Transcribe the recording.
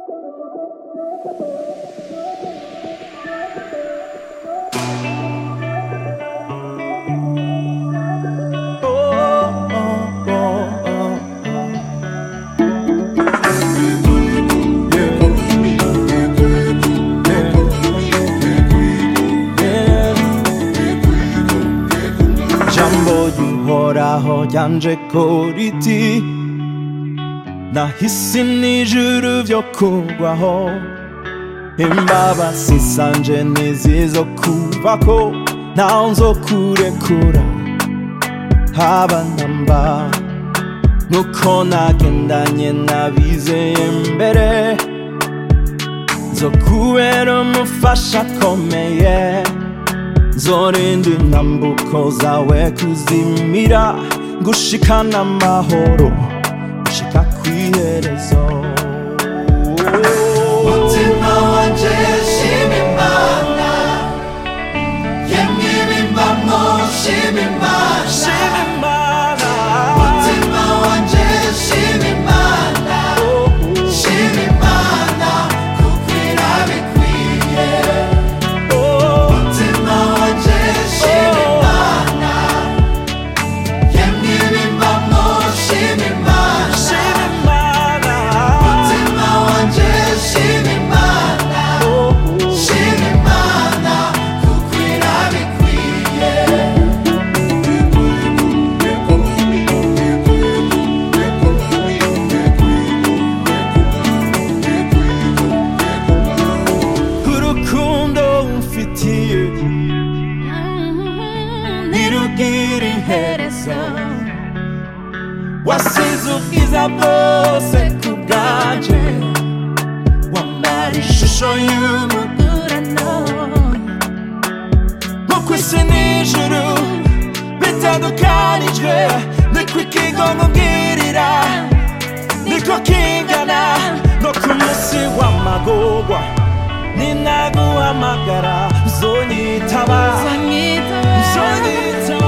jambo y'uhoraho ryanje ko riti nahisi n'ijuru vyo kugwaho imbabazi zanje ntizizo kubako ntaho nzokurekura haba namba nuko nagendanye nabizeye mbere nzokubera umufasha akomeye zorinda intambuko zawe kuzimira gushikana amahoro gushika kw'iherezo mutima wanje shima imana yemwe ibimbamo shima imana Shima Imana. mutima wanje shima imana shima imana kuko irabikwiye Oh, mutima wanje shima imana yemwe ibimbamo shima imana Shima Imana. mutima wanje shima imana Oh, shima imana kuko irabikwiye urukundo umfitiye ntirugira iherezo wasize ubwiza bwose ku bwanje wambara ishusho y'umugurano nk'uko isi n'ijuru bitandukanijwe niko ikigongo mbwirira niko kingana no ku munsi w'amagorwa ninaguhamagara uzonyitaba uzonyitaba